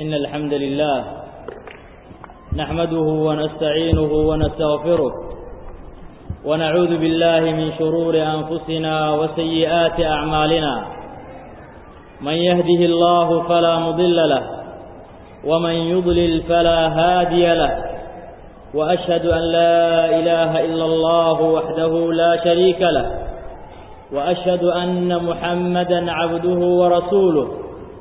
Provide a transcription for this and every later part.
إن الحمد لله نحمده ونستعينه ونستغفره ونعوذ بالله من شرور أنفسنا وسيئات أعمالنا من يهده الله فلا مضل له ومن يضلل فلا هادي له وأشهد أن لا إله إلا الله وحده لا شريك له وأشهد أن محمدا عبده ورسوله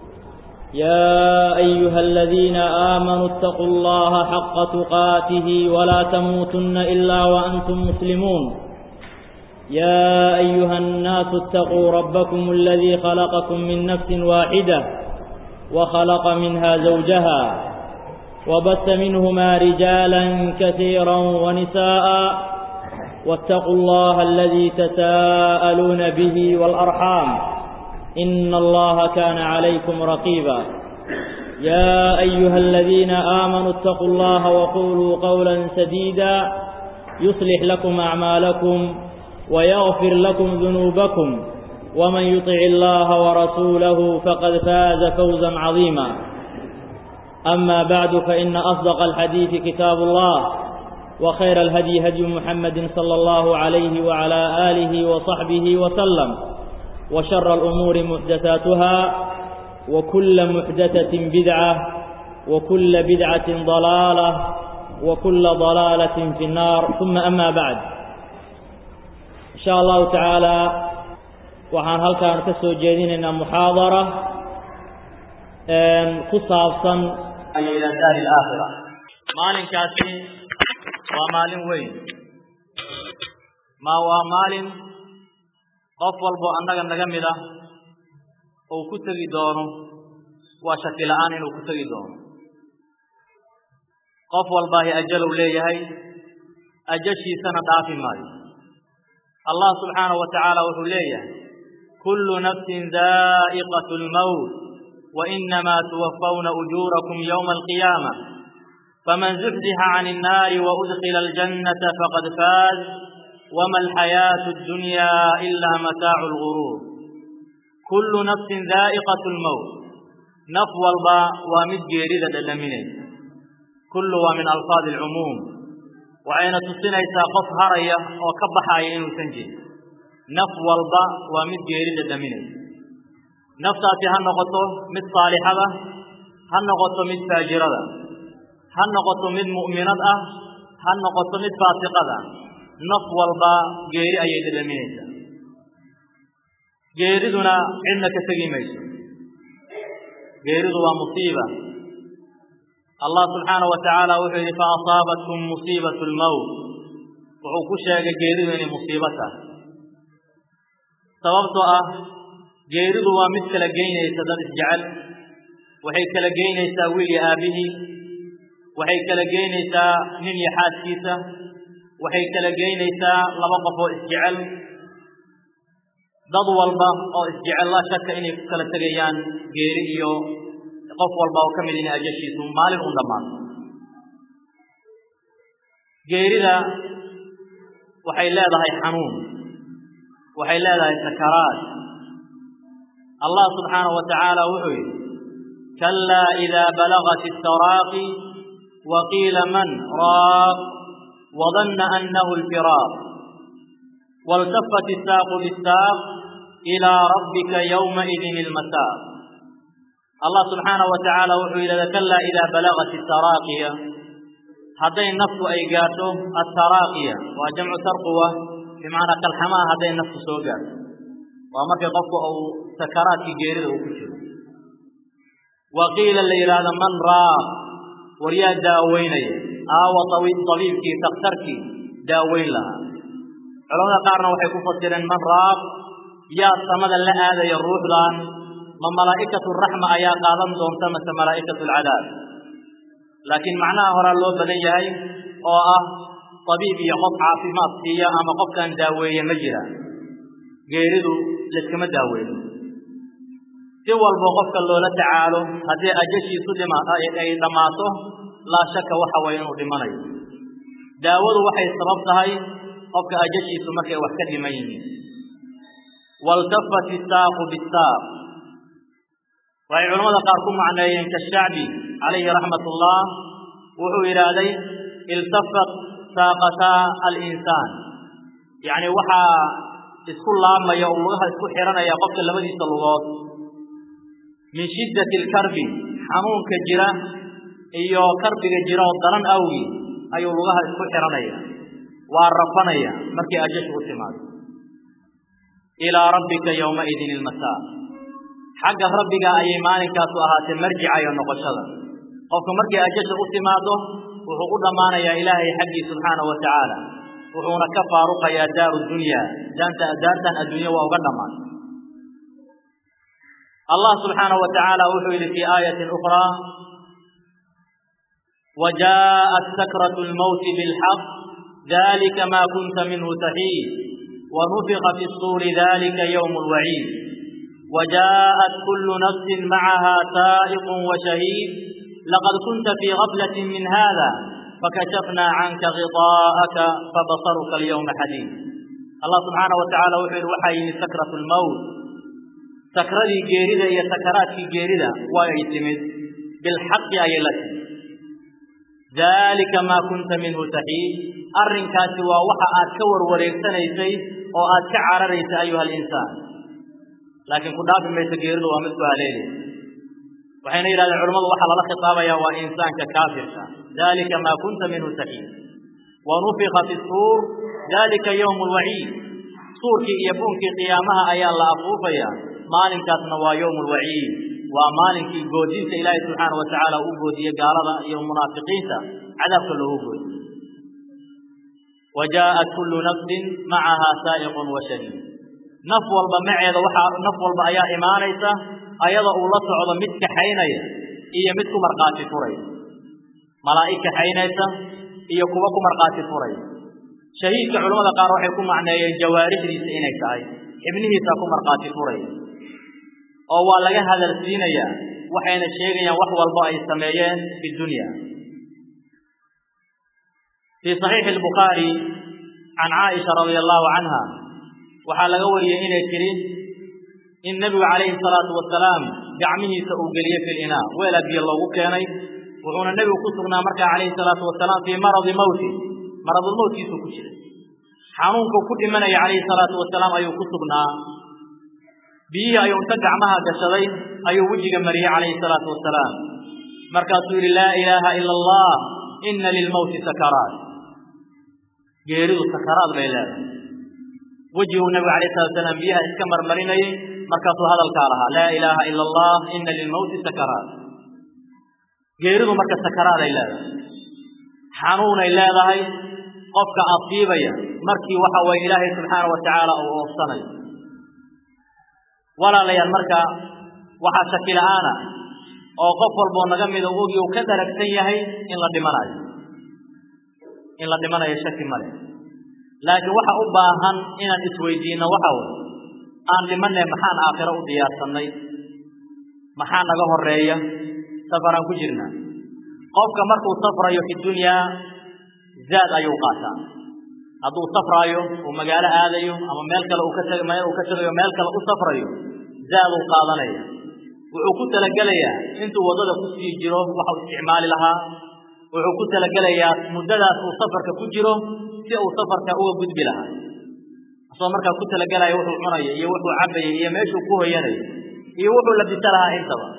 يا أيها الذين آمنوا اتقوا الله حق تقاته ولا تموتن إلا وأنتم مسلمون يا أيها الناس اتقوا ربكم الذي خلقكم من نفس واحدة وخلق منها زوجها وبث منهما رجالا كثيرا ونساء واتقوا الله الذي تساءلون به والأرحام إن الله كان عليكم رقيبا يا أيها الذين آمنوا اتقوا الله وقولوا قولا سديدا يصلح لكم أعمالكم ويغفر لكم ذنوبكم ومن يطع الله ورسوله فقد فاز فوزا عظيما أما بعد فإن أصدق الحديث كتاب الله وخير الهدي هدي محمد صلى الله عليه وعلى آله وصحبه وسلم وشر الأمور محدثاتها وكل محدثة بدعة وكل بدعة ضلالة وكل ضلالة في النار ثم أما بعد إن شاء الله تعالى waxaan halkaan ka soo jeedinaynaa muxaadara ku saabsan ila daari alaakhira maalinkaasi waa maalin weyn ma waa maalin qof walbo annaga naga mid ah uu ku tegi doono waa shaki la'aan inuu ku tegi doono qof walbaahi ajalow leeyahay ajashiisana dhaafi maayo allah subxaanahu wa tacaala wuxuu leeyahay kullu nafsin daa'iqatu lmowt وإنما توفون أجوركم يوم القيامة فمن زحزح عن النار وأدخل الجنة فقد فاز وما الحياة الدنيا إلا متاع الغرور كل نفس ذائقة الموت نفو الباء ومد جيردة اللمنين كل ومن ألفاظ العموم وعين تصنع قف هرية وكبح عين سنجي نفو الباء ومد جيردة اللمنين naftaasi ha noqoto mid saalixada ha noqoto mid faajirada ha noqoto mid mu'minad ah ha noqoto mid faasiqada naf walba geeri ayay dhadhaminaysaa geeriduna cidna ka tegi mayso geeridu waa musiiba allah subxaanahu wa tacaala wuxuu yidhi fa asaabatkum musiibatu lmowt wuxuu ku sheegay geeridu inay musiibo tahay sababtoo ah geeridu waa mid kala geynaysa dad isjecel waxay kala geynaysaa wiil iyo aabbihii waxay kala geynaysaa nin iyo xaaskiisa waxay kala geynaysaa laba qof oo isjecel dad walba oo isjecel la shaka inay ku kala tegayaan geeri iyo qof walba oo ka mid inay ajashiisu maalin un dhammaato geerida waxay leedahay xanuun waxay leedahay sakaraad allah subxaanahu wa tacaala wuxuu yidhi kalaa idaa balagat istaraaqi waqiila man raaq wadanna annahu alfiraaq waltafat isaaqu bisaaq ilaa rabbika yowmaidin ilmasaaq allah subxaanahu wa tacaala wuxuu yidhahda kalaa idaa balagat istaraaqiya hadday naftu ay gaarto attaraaqiya waa jamcu tarquwa bimacnaa kalxamaha hadday naftu soo gaarto waa markii qofku uu sakaraadkii geerida uu ku jiro wa qiila la yidhaahdo man raaq war yaa daaweynaya aawa tabiibkii takhtarkii daaweyn lahaa culamada qaarna waxay ku fasireen man raaq yaa samada la aadaya ruuxdan ma malaa'ikatu raxma ayaa qaadan doonta mase malaa'ikatu alcadaab laakiin macnaha horaa loo badan yahay oo ah tabiib iyo qof caafimaad siiya ama qofkan daaweeye ma jira geeridu layskama daaweeyo si walbo qofka loola tacaalo haddii ajashiisu ay dhammaato laa shaka waxa waye inuu dhimanayo daawadu waxay sabab tahay qofka ajashiisu markay wax ka dhiman yihiin waltafat isaaqu bisaaq waxay culamada qaar ku macneeyeen kashacbi calayhi raxmat ullah wuxuu yidhaahday iltafat saaqataa alinsaan yacni waxaa isku laamaya oo lugaha isku xihanaya qofka labadiisa lugood min shiddati alkarbi xanuunka jira iyo karbiga jira oo daran awgi ayuu lugaha isku xihanaya waa rafanaya markii ajashu u timaado ilaa rabbika yowmaidin ilmasaa xagga rabbiga ayay maalinkaasu ahaatee marjica iyo noqoshada qofka markii ajasha u timaado wuxuu u dhammaanayaa ilaahay xaggii subxaanahu wa tacaala wuxuuna ka faaruqayaa daaru dunya daanta daartan adduunya waa uga dhammaan allah subxaanahu wa tacaala wuxuu yidhi fii aayatin ukhraa وجاءت سكرة الموت بالحق ذلك ما كنت منه تحيد ونفخ في الصور ذلك يوم الوعيد وجاءت كل نفس معها سائق وشهيد لقد كنت في غفلة من هذا فكشفنا عنك غطاءك فبصرك اليوم حديد الله سبحانه وتعالى وحي وحي سكرة الموت سكرة جيردة هي سكرات جيردة ويتمد بالحق أي لك ذلك ما كنت منه تحيد أرنكاس ووحى أتكور وريكسنيسي أو أتكعرريس أيها الإنسان laakiin ku dhaafi mayso geeridu waa mid ku haleelaya waxayna yidhahdeen culammadu waxaa lala khitaabayaa waa insaanka kaafirka dalika maa kunta minhu taxiid wanufika fi suur dalika yowmu lwaciid suurkii iyo buunkii qiyaamaha ayaa la afuufaya maalinkaasna waa yowmu lwaciid waa maalinkii goodinta ilaahay subxaana wa tacaala uu goodiye gaalada iyo munaafiqiinta cadaabka loogu goodiye وجاءت كل نفس معها سائق وشهيد naf walba maceeda waxaa naf walba ayaa imaanaysa ayada uu la socdo mid kaxaynaya iyo mid ku markhaati furaya malaa'ig kaxaynaysa iyo kuwa ku markhaati furaya shahiidka culamada qaar waxay ku macneeyeen jawaarixdiisa inay tahay xibnihiisaa ku markhaati furaya oo waa laga hadalsiinayaa waxayna sheegayaan wax walba ay sameeyeen fi dunya fii saxiixi albukhaari can caaisha radia allahu canha waxaa laga wariyey inay tidhi in nebigu calayhi salaatu wasalaam gacmihiisa uu geliyey fi linaa weelaa biyo loogu keenay wuxuuna nebigu ku sugnaa markaa calayhi salaatu wasalaam fii maradi mawti maradulmowtkiisuu ku jiray xanuunkuu ku dhimanaya calayhi salaatu wasalaam ayuu ku sugnaa biyihii ayuu inta gacmaha gashaday ayuu wejiga mariyey calayhi salaatu wasalaam markaasuu yidhi laa ilaaha ila allah ina lilmowti sakaraat geeridu sakaraad bay leedahay wejiguu nabigu alayh salatu salaam biyaha iska marmarinayay markaasuu hadalkaa lahaa laa ilaaha ila allah ina lilmowti sakaraat geeridu marka sakaraaday leedahay xanuunay leedahay qofka asiibaya markii waxa waye ilaahay subxaana wa tacaala uu oofsanayo walaalayaal marka waxaa shaki la-aana oo qof walboo naga mida ogi uu ka daragsan yahay in la dhimanayo in la dhimanayo shaki male laakiin waxa u baahan inaan isweydiinno waxa way aan dhimanay maxaan aakhiro u diyaarsannay maxaa naga horeeya safaraan ku jirnaa qofka markuu safrayo fi dunyaa zaad ayuu qaataa hadduu safraayo uu magaalo aadayo ama meel kale uu ka tag meel uu ka tagayo meel kale u safrayo zaaduu qaadanaya wuxuu ku talagelayaa intuu waddada ku sii jiro waxau isticmaali lahaa wuxuu ku talagelayaa muddadaas uu safarka ku jiro si uu safarka uga gudbi lahaa asagoo markaa ku talagelaya wuxuu cunayo iyo wuxuu cabayo iyo meeshuu ku hoyanayo iyo wuxuu labisa lahaa intaba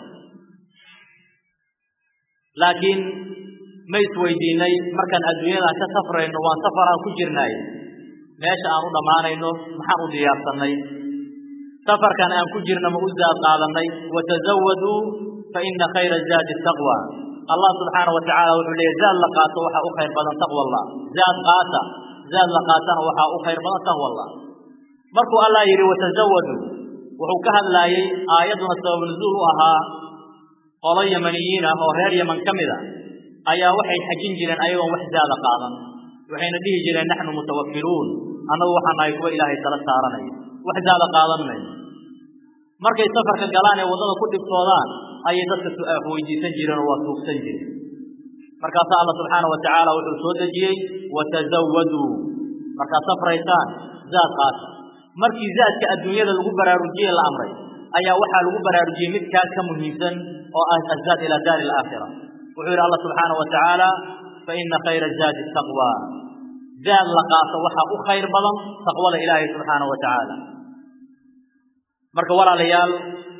laakiin ma isweydiinay markaan adduunyadan ka safrayno waan safaraan ku jirnaay meesha aan u dhammaanayno maxaan u diyaarsannay safarkan aan ku jirna ma u zaad qaadanay watazawaduu fa ina khayra zaadi taqwa allah subxaana wa tacala wuxuu leeyay zaad la qaato waxaa u khayr badan taqwa allah zaad qaata zaad la qaatana waxaa u khayr badan taqwa allah markuu allah yidhi watazawaduu wuxuu ka hadlaayey aayadduna sabab nuzuul u ahaa qolo yamaniyiin ah oo reer yaman ka mid a ayaa waxay xajin jireen ayagoon wax zaada qaadan waxayna dhihi jireen naxnu mutawakkiluun annagu waxaa nahay kuwa ilaahay tala saaranaya wax zaada qaadan mayno markay safarka galaan ee waddada ku dhibtoodaan ayay dadka weydiisan jireen oo waa tuugsan jireen markaasaa alla subxaana wa tacaala wuxuu soo dejiyey watazawaduu markaad safraysaan zaad qaata markii zaadka adduunyada lagu baraarujiyey la amray ayaa waxaa lagu baraarujiyey midkaas ka muhiimsan oo ah azaad ila daari alaakhira wuxuu yidhi allah subxaana wa tacaala fa ina khayra zaadi taqwa zaad la qaato waxaa u khayr badan taqwada ilaahay subxaana wa tacaala marka walaalayaal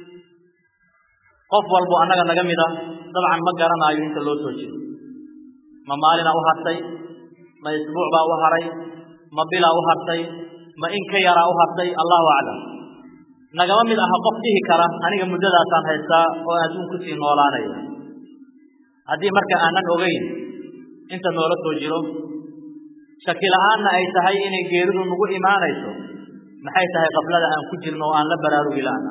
qof walbo annaga naga mid a dabcan ma garanaayo inta loo soo jeedo ma maalina u hartay ma isbuuc baa u haray ma bilaa u hartay ma in ka yaraa u hartay allahu aclam nagama mid aha qof dhihi kara aniga muddadaasaan haystaa oo adduun kusii noolaanaya haddii marka aanan ogeyn inta noola soo jiro shaki la-aanna ay tahay inay geeridu nagu imaanayso maxay tahay qablada aan ku jirno oo aan la baraarugi la'na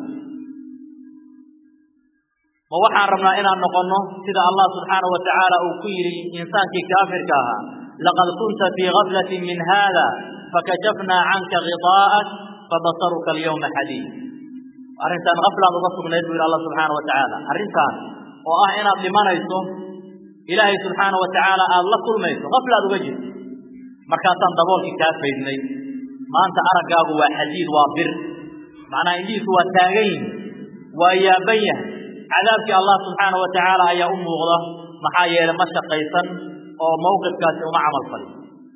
ma waxaan rabnaa inaan noqonno sida allah subxaanahu wa tacaala uu ku yidhi insaankii kaafirka ahaa laqad kunta fii gaflatin min hada fakashafnaa canka khidaa'ak fabasaruka alyawma xadiid arrintaan gaflaad uga sugnayd buu yidhi allah subxaana wa tacaala arrintaan oo ah inaad dhimanayso ilaahay subxaana wa tacaala aada la kulmayso gaflaad uga jirto markaasaan daboolkii kaa faydnay maanta araggaagu waa xadiid waa bir macnaha indhihiisu waa taagan yihin waa yaaban yahay cadaabkii allah subxaana wa tacaala ayaa u muuqda maxaa yeelay ma shaqaysan oo mawqifkaasi uma camal falin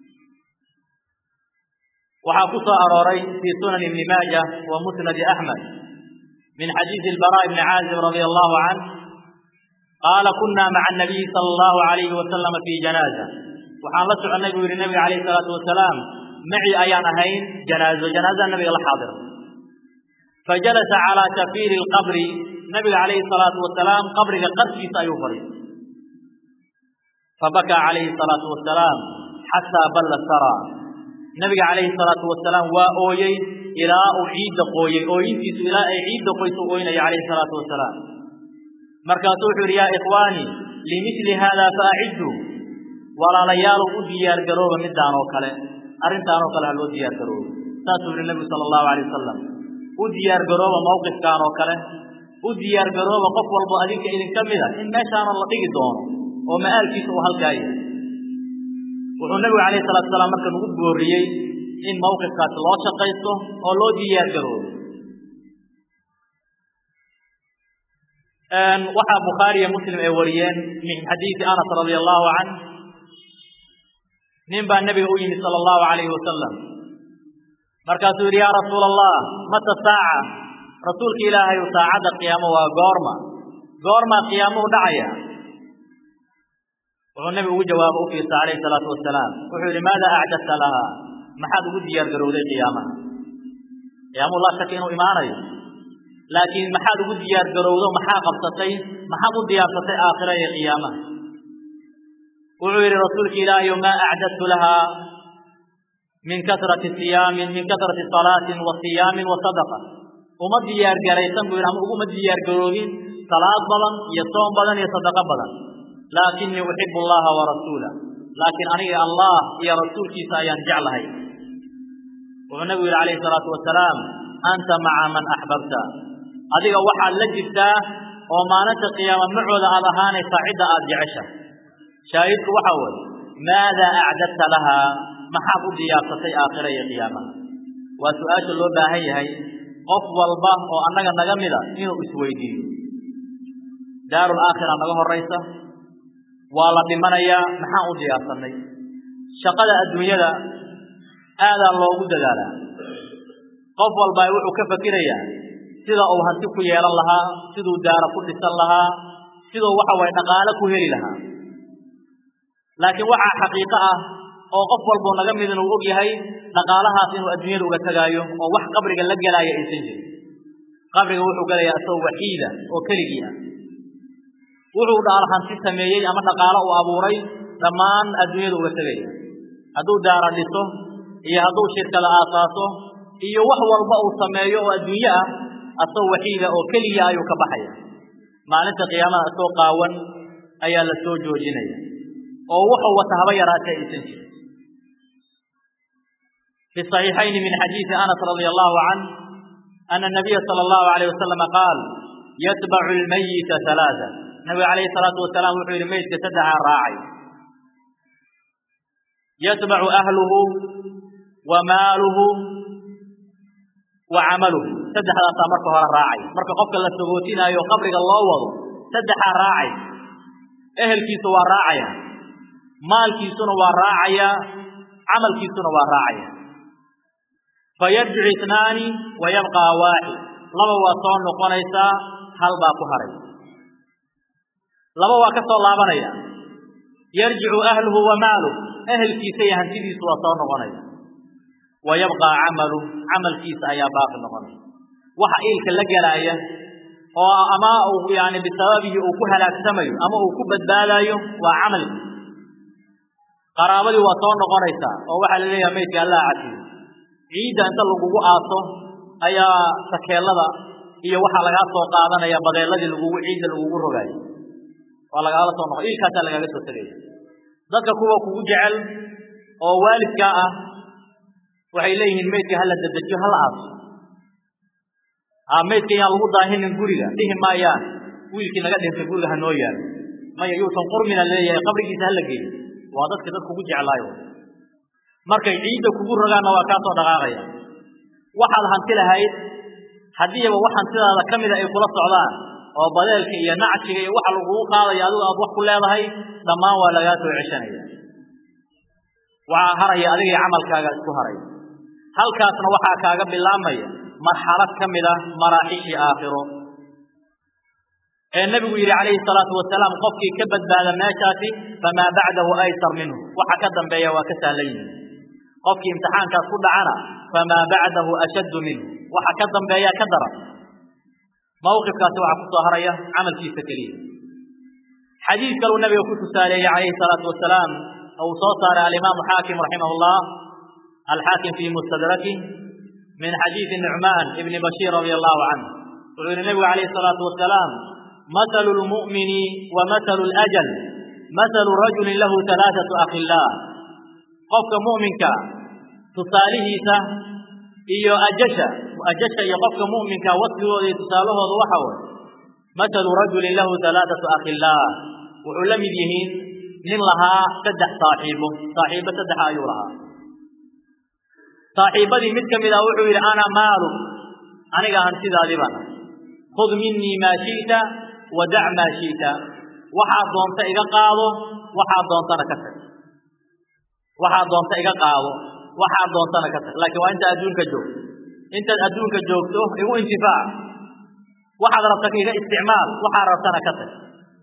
waxaa ku soo arooray fii sunan ibni maaja wa musnadi axmed min xadiisi ilbaraa ibni caazib radia allahu canh qaala kunna maca anabiyi sala allahu alayhi wasalama fii janaaza waxaan la soconnay buu yidhi nabiga calayhi salaatu wasalaam maci ayaan ahayn janaazo janaazada nabiga la xaadira fajalasa calaa shafiiri lqabri nabiga calayhi salaatu wasalaam qabriga qarkiisa ayuu fadhiistay fabakaa calayhi salaatu wasalaam xataa balla sara nabiga calayhi salaatu wasalaam waa ooyey ilaa uu ciidda qooyey ooyintiisu ilaa ay ciidda qoysu ooynaya calayhi salaatu wasalaam markaasuu wuxuu yidhi yaa ikhwaanii limithli haada faacidduu walaalayaalow u diyaargarooba midaan oo kale arrintaan oo kale ha loo diyaargaroobo saasuu yihi nebigu sala allahu alay wasalam u diyaargarooba mawqifkaan oo kale u diyaargarooba qof walbo adinka idinka mida in meeshaana la dhigi doono oo ma'aalkiisa uu halkaa yahay wuxuu nebigu calayhi salatu salaam marka nagu booriyey in mawqifkaasi loo shaqaysto oo loo diyaargaroobo waxaa bukhaari iyo muslim ay wariyeen min xadiisi anas radia allahu canh nin baa nebiga u yimid sala allahu alayhi wasalam markaasuu yidhi yaa rasuula allah mata saaca rasuulka ilaahayu saacadda qiyaamo waa goorma goormaa qiyaamuhu dhacaya wuxuu nebigu ugu jawaabo u fiirsa calayhi salaatu wasalaam wuxuu yidhi maada acdadta lahaa maxaad ugu diyaar garowday qiyaamaha qiyaamuhu laa shaka inuu imaanayo laakiin maxaad ugu diyaar garowdo maxaa qabsatay maxaad u diyaarsatay aakhira iyo qiyaamaha wuxuu yidhi rasuulka ilaahayo maa acdadtu lahaa min kasrati siyaamin min kasrati salaatin wa siyaamin wa sadaqa uma diyaar garaysan buu yidhi ama uguma diyaar garoobin salaad badan iyo soom badan iyo sadaqo badan laakinii uxibu allaha wa rasuulah laakiin aniga allah iyo rasuulkiisa ayaan jeclahay wuxuu nabigu yidhi calayhi salaatu wasalaam anta maca man axbabta adiga waxaad la jirtaa oo maalinta qiyaama macooda aad ahaanaysaa cidda aad jecesha shaahidku waxa weeye maadaa acdadta lahaa maxaad u diyaarsatay aakhira iyo qiyaamaha waa su-aasha loo baahan yahay qof walba oo annaga naga mida inuu isweydiiyo daarul aakhira naga horaysa waa la dhimanayaa maxaan u diyaarsanay shaqada adduunyada aadaa loogu dadaalaa qof walba wuxuu ka fakirayaa sida uu hanti ku yeelan lahaa siduu daara ku dhisan lahaa siduu waxa waye dhaqaale ku heli lahaa laakiin waxaa xaqiiqo ah oo qof walboo naga mid inuu og yahay dhaqaalahaas inuu adduunyada uga tegaayo oo wax qabriga la gelaayo aysan jirin qabriga wuxuu gelayaa isagoo waxiida oo keligii ah wuxuu dhaal hanti sameeyey ama dhaqaalo uu abuuray dhammaan adduunyada uga tegaya hadduu daara dhiso iyo hadduu shirkada aasaaso iyo wax walba uu sameeyo oo adduunye ah asagoo waxiida oo keliya ayuu ka baxaya maalinta qiyaamada isagoo qaawan ayaa la soo joojinaya oo wuxuu wata haba yaraatee aysan jirin في الصحيحين من حديث أنس رضي الله عنه أن النبي صلى الله عليه وسلم قال يتبع الميت ثلاثة النبي عليه الصلاة والسلام وحي الميت تدعى راعي يتبع أهله وماله wa camaluhu saddexdaasaa marka hore raacay marka qofka la sagootinaayo qabriga loo wado saddexaa raacay ehelkiisu waa raacaya maalkiisuna waa raacaya camalkiisuna waa raacaya fayarjicu itnaani wa yabqaa waaxid laba waa soo noqonaysaa hal baa ku haray laba waa ka soo laabanaya yarjicu ahluhu wa maaluh ehelkiisa iyo hantidiisu waa soo noqonaya wa yabqaa camalu camalkiisa ayaa baaqi noqonaya waxa iilka la gelaaya oo ama uu yani bisababihi uu ku halaagsamayo ama uu ku badbaadayo waa camalkiisa qaraabadii waa soo noqonaysaa oo waxaa la leeyaha maydka allah cafiyo ciidda inta lagugu aaso ayaa sakeelada iyo waxaa lagaa soo qaadanaya badeeladii lagugu ciidda lagugu rogaayo waa lagaala soo noqo iilkaasaa lagaaga soo tegaya dadka kuwa kugu jecel oo waalidkaa ah waxay leeyihiin maydka hala dedejiyo hala aaso a maydka yaan lagu daahinin guriga dhihi maayaan wiilkii naga dhintay guriga ha noo yaalo maya yuusan qurmina leeyahay qabrigiisa hala geeyo waa dadka dad kugu jeclaayo markay ciidda kugu rogaanna waa kaa soo dhaqaaqaya waxaad hanti lahayd haddiiba wax hantidaada ka mida ay kula socdaan oo badeelka iyo nacjiga iyo waxa lagugu qaadaya adigu aad wax ku leedahay dhammaan waa lagaa soo ceshanaya waxaa haraya adiga iyo camalkaaga isku haraya halkaasna waxaa kaaga bilaabmaya marxalad ka mid a maraaxishii aakhiro ee nebigu yidhi calayhi salaatu wasalaam qofkii ka badbaada meeshaasi famaa bacdahu aysar minhu waxa ka dambeeya waa ka sahlan yihin qofkii imtixaankaas ku dhacana famaa bacdahu ashaddu minhu waxa ka dambeeya ka daran mawqifkaasi waxaa ku soo haraya camalkiisa keliya xadiid kaluu nabiga ku tusaaleeyey calayhi salaatu wasalaam oo uu soo saaray alimaamu xaakim raximah llah alxaakim fii mustadraki min xadiidi nucmaan ibni bashiir radia allahu canh wuxuu yihi nebigu calayhi salaatu wasalaam مثل المؤمن ومثل الأجل مثل رجل له ثلاثة أخلاء قفك مؤمنك تصالحيسا iyo ajasha ajasha iyo qofka mu'minka wasfigooda tusaalahooda waxa way mathalu rajulin lahu halaathatu akhilaa wuxuu la mid yihiin nin lahaa saddex saaxiibo saaxiibo saddexa ayuu lahaa saaxiibadii mid ka mid ah wuxuu yidhi ana maalu aniga hantidaadii baan khud minii maa shi'ta wadac maa shi'ta waxaad doonta iga qaado waxaad doontana ka tag waxaad doonta iga qaado waxaad doontana ka tag laakiin waa inta adduunka joogto intaad adduunka joogto igu intifaac waxaad rabta iga isticmaal waxaad rabtana ka tag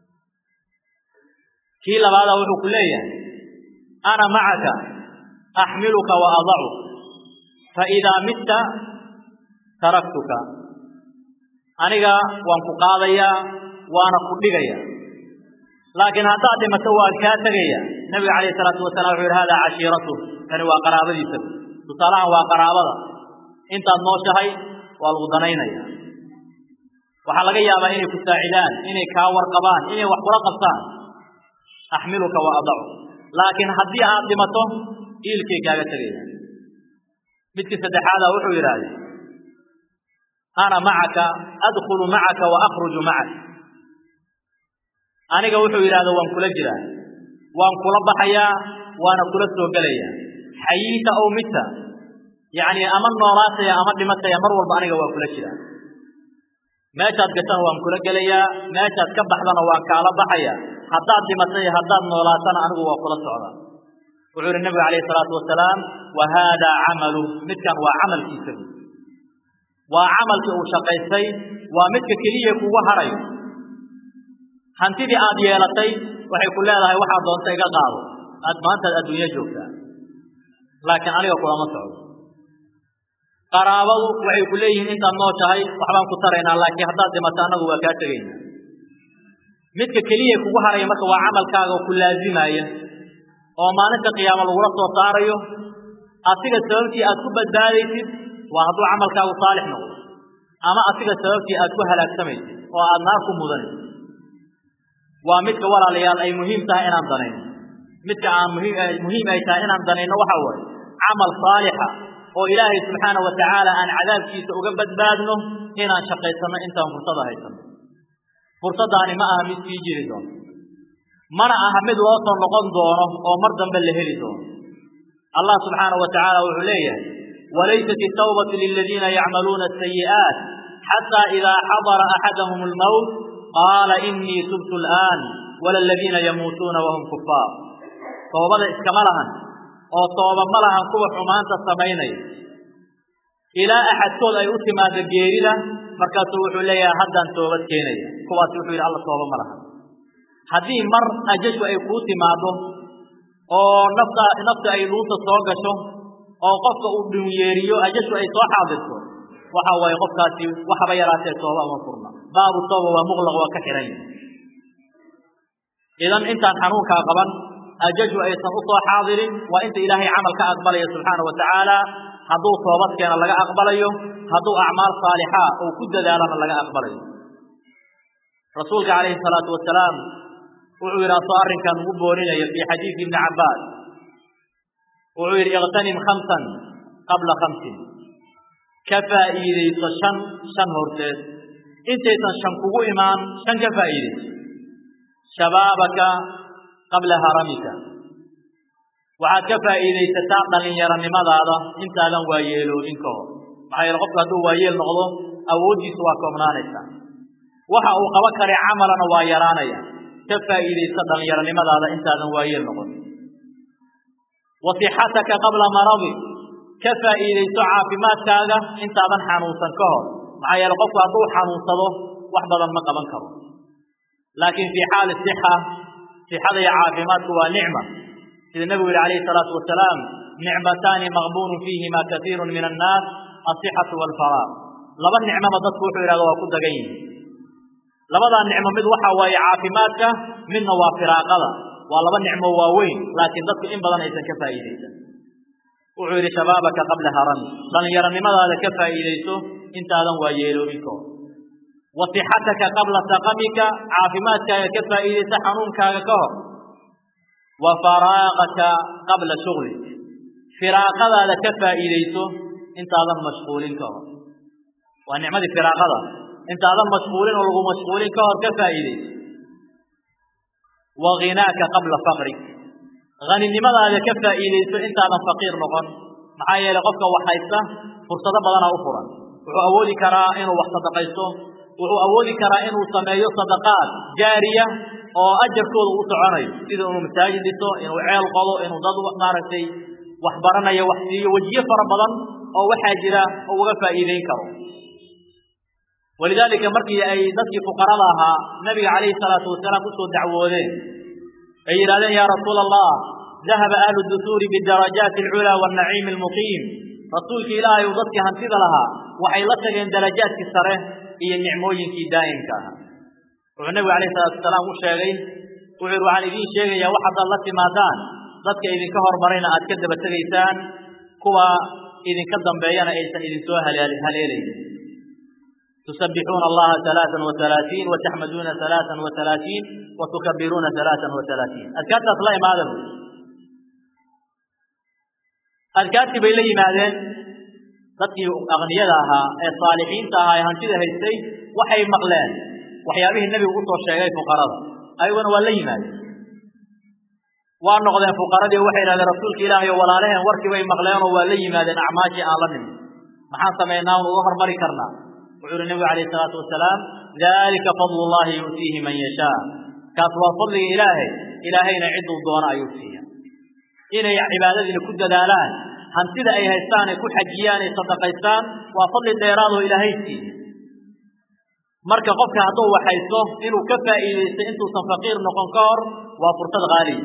kii labaada wuxuu ku leeyahay ana macaka axmiluka wa adacu faidaa mitta taraktuka aniga waan ku qaadayaa waana ku dhigaya laakiin haddaad dhimato waan kaa tegaya nabiga calayhi salaatu wasalam wuxuu yidhi hada cashiiratu kani waa qaraabadiisa tusaalahan waa qaraabada intaad nooshahay waa lagu danaynaya waxaa laga yaabaa inay ku saacidaan inay kaa warqabaan inay wax kula qabtaan axmiluka wa adacu laakiin haddii aad dhimato iilkay kaaga tegaya midkii saddexaada wuxuu yidhahdee ana macaka adkhulu macaka wa akhruju macak aniga wuxuu yidhahda waan kula jiraa waan kula baxayaa waana kula soo gelayaa xayiita ow mita yacni ama noolaataya ama dhimataya mar walba aniga waa kula jiraa meeshaad gashana waan kula gelayaa meeshaad ka baxdana waan kaala baxaya haddaad dhimatay haddaad noolaatana anigu waa kula socdaa wuxuu yihi nabigu calayhi salaatu wasalaam wa haadaa camalu midkan waa camalkiisa buy waa camalkii uu shaqaystay waa midka keliya kugu harayo hantidii aad yeelatay waxay ku leedahay waxaad doonta iga qaado aad maantaad adduunyo joogtaa laakiin aniga kulama socdo qaraabadu waxay ku leeyihiin intaad nooshahay waxbaan ku taraynaa laakiin haddaad dhimato annagu waa kaa tegayna midka keliya kugu haraya marka waa camalkaaga oo ku laazimaya oo maalinta qiyaamo lagula soo saarayo asiga sababtii aad ku badbaadaysid waa hadduu camalkaagu saalix noqdo ama asiga sababtii aad ku halaagsamaysid oo aad naar ku mudanaysid waa midka walaalayaal ay muhiim tahay inaan danayno midka aan muhiim muhiim ay tahay inaan danayno waxa waaye camal saalixa oo ilaahay subxaana wa tacaala aan cadaabkiisa uga badbaadno inaan shaqaysanno intaan fursada haysano fursaddaani ma aha mid sii jiri doono mana aha mid loo soo noqon doono oo mar dambe la heli doono allah subxaana wa tacaala wuxuu leeyahay walaysat الtawbaة liladiina yacmaluuna الsayi'aaت xatى إida xadara axadahm اlmowt qaala inii tubtu اlآn wala ladiina yamuutuuna wahum kufaar toobada iskama lahan oo tooba ma lahan kuwa xumaanta samaynaya ilaa axadkood ay u timaado geerida markaasuu wuxuu leeyahay haddaan toobad keenaya kuwaasi wuxuu yidhi alla tooba ma lahan haddii mar ajashu ay kuu timaado oo nafta nafta ay luuta soo gasho oo qofka uu dhunyeeriyo ajashu ay soo xaadirto waxa waaye qofkaasi waxaba yaraatee tooba uma furna baabu tooba waa muqlaq waa ka xihan yahay idan intaan xanuunkaa qaban ajashu aysan u soo xaadirin waa inta ilaahay camal ka aqbalaya subxaana wa tacaala hadduu toobadkeena laga aqbalayo hadduu acmaal saalixa uu ku dadaalana laga aqbalayo rasuulka calayhi salaatu wasalaam wuxuu yidhi asoo arrinkan ugu booninaya fii xadiidi ibni cabbaas wuxuu yidhi iqtanim khamsan qabla khamsin ka faa'iidayso shan shan horteed intaysan shan kugu imaan shan ka faa'iidayso shabaabaka qabla haramika waxaad ka faa'iidaysataa dhallinyaronimadaada intaadan waayeeloobin ka hor maxaa yeele qofku hadduu waayeel noqdo awooddiisu waa koobnaanaysaa waxa uu qaba kare camalana waa yaraanaya ka faa'iidaysa dhallinyaronimadaada intaadan waayeel noqon wa sixataka qabla maradi ka faa'iidayso caafimaadkaaga intaadan xanuunsan ka hor maxaa yeele qofku hadduu xanuunsado wax badan ma qaban karo laakiin fii xaali sixa sixada iyo caafimaadku waa nicma sida nebigu yihi calayhi salaatu wasalaam nicmataani maqbuunun fiihima kaiiru min annaas asixatu waalfaraaq laba nicmoba dadku wuxuu yidhahda waa ku dagan yihin labadaa nicmo mid waxa waaye caafimaadka midna waa firaaqada waa laba nicmo waaweyn laakiin dadku in badan aysan ka faa'iidaysan wuxuu yidhi shabaabaka qabla harami dhallinyaronimadaada ka faa'iidayso intaadan waa yeeloobin ka hor wa sixataka qabla saqamika caafimaadkaaga ka faa'iidaysa xanuunkaaga ka hor wa faraaqaka qabla shuglik firaaqadaada ka faa'iidayso intaadan mashquulin ka hor waa nicmadii firaaqada intaadan mashquulin oo lagu mashquulin ka hor ka faa'iidayso wa ghinaaka qabla faqrik haninimadaada ka faa'iidayso intaadan faqiir noqon maxaa yeelay qofka wax haysta fursado badanaa u furan wuxuu awoodi karaa inuu wax sadaqaysto wuxuu awoodi karaa inuu sameeyo sadaqaad jaariya oo ajarkooda u soconayo sida inuu masaajid dhiso inuu ceel qodo inuu dad maaragtay wax baranayo wax siiyo wejiyo fara badan oo waxaa jira oo uga faa'iideyn karo walidaalika markii ay dadkii fuqarada ahaa nabiga calayhi salaatu wasalaam usoo dacwoodeen ay yidhahdeen yaa rasuula allah dahaba ahlu dusuuri bidarajaati alculaa waannaciimi almuqiim rasuulki ilaahay uu dadkii hantida lahaa waxay la tageen darajaadkii sare iyo nicmooyinkii daa'imka ahaa wuxuu nebigu alayhi salaatu wasalaam u sheegay wuxuu yidhi waxaan idiin sheegayaa wax haddaad la timaadaan dadka idinka hormarayna aad ka daba tegaysaan kuwa idinka dambeeyana aysan idinsoo haleelayn تسبحون الله ثلاثا وثلاثين وتحمدون ثلاثا وثلاثين وتكبرون ثلاثا وثلاثين أذكرت أصلاء ماذا أذكرت بيلي ماذا dadkii aqniyada ahaa ee saalixiinta ahaa ee hantida haystay waxay maqleen waxyaabihii nebigu usoo sheegay fuqarada ayaguna waa la yimaadeen waa noqdeen fuqaradii waxay idhahdeen rasuulka ilaahay oo walaalaheen warkii bay maqleenoo waa la yimaadeen acmaashii aan la nimin maxaan samaynaa un uga hormari karnaa wuxuu yihi nebigu calayhi salaatu wasalaam dalika fadlu llahi yu'tiihi man yashaa kaas waa fadliga ilaahay ilaahayna cidduu doono ayuu siiya inay cibaadadiina ku dadaalaan hantida ay haystaan ay ku xajiyaan ay sadaqaystaan waa fadli dheeraadoo ilaahay siiye marka qofka hadduu wax haysto inuu ka faa'iidaysto intuusan faqiir noqon ka hor waa fursad qaaliya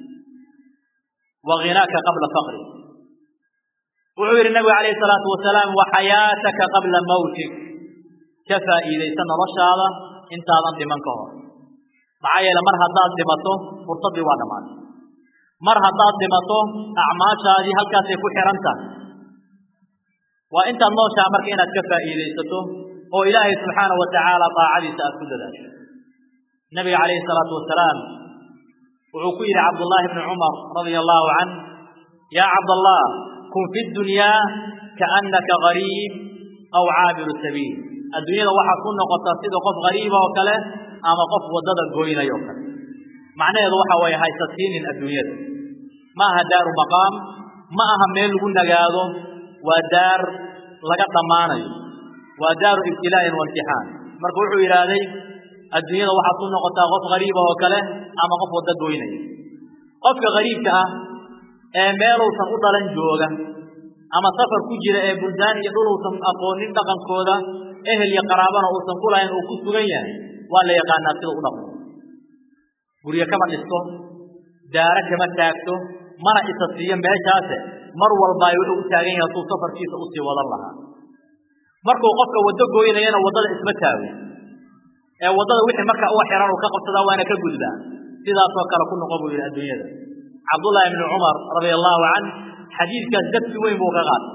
wa ghinaaka qabla faqri wuxuu yidhi nabigu calayhi salaatu wasalaam wa xayaataka qabla mawtik ka faa'iidaysa noloshaada intaadan dhiman ka hor maxaa yeele mar haddaad dhimato fursaddii waa dhammaatay mar haddaad dhimato acmaashaadii halkaasay ku xihan tahay waa intaad nooshaa marka inaad ka faa'iidaysato oo ilaahay subxaana wa tacaala daacadiisa aad ku dadaasho nabiga calayhi salaatu wasalaam wuxuu ku yidhi cabdullaahi bni cumar radia allahu canh yaa cabdallah kun fi dunyaa kaannaka gariib aw caabiru sabiil adduunyada waxaad ku noqotaa sida qof gariiba oo kale ama qof waddada goynaya oo kale macnaheedu waxa weeye haysasiinin adduunyada ma aha daaru maqaam ma aha meel lagu nagaado waa daar laga dhammaanayo waa daaru ibtilaa'in waimtixaan marka wuxuu yidhaahday adduunyada waxaad ku noqotaa qof gariiba oo kale ama qof waddo goynaya qofka gariibka ah ee meeluusan u dhalan jooga ama safar ku jira ee buldaan iyo dhuluusan aqoonin dhaqankooda ehel iyo qaraabana uusan ku lahayn uu ku sugan yahay waa la yaqaanaa sida u dhaqmo guryo kama dhisto daaro kama taagto mana isa siiyo meeshaase mar walba ay wuxuu u taagan yahay suu safarkiisa usii wadan lahaa markuu qofka waddo gooynayana waddada isma taago ee waddada wixii marka uga xiran uu ka qabsadaa waana ka gudbaa sidaasoo kale ku noqon buu yidhi adduunyada cabdullaahi ibni cumar radia allahu canh xadiidkaas darsi weyn buu ka qaatay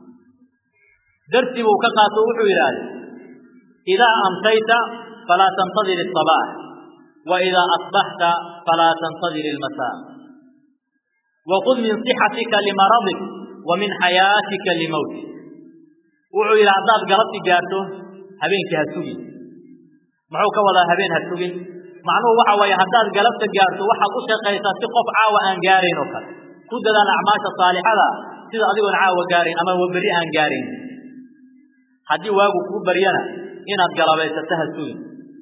darsi buu ka qaato wuxuu yidhaahday idaa amsayta falaa tantadir الصabaax wa idaa asbaxta falaa tantadir ilmasaa wkud min صixatika limaradik wa min xayaatika limowtik wuxuu yidhi haddaad galabti gaarto habeenkii ha sugin muxuu ka wadaa habeen ha sugin macnuhu waxa weeye haddaad galabta gaarto waxaad u shaqaysaa si qof caawa aan gaarayn oo kale ku dadaal acmaasha saalixada sida adigoon caawa gaarayn ama berri aan gaarayn haddii waagu kuu baryana inaad galabaysato ha sugin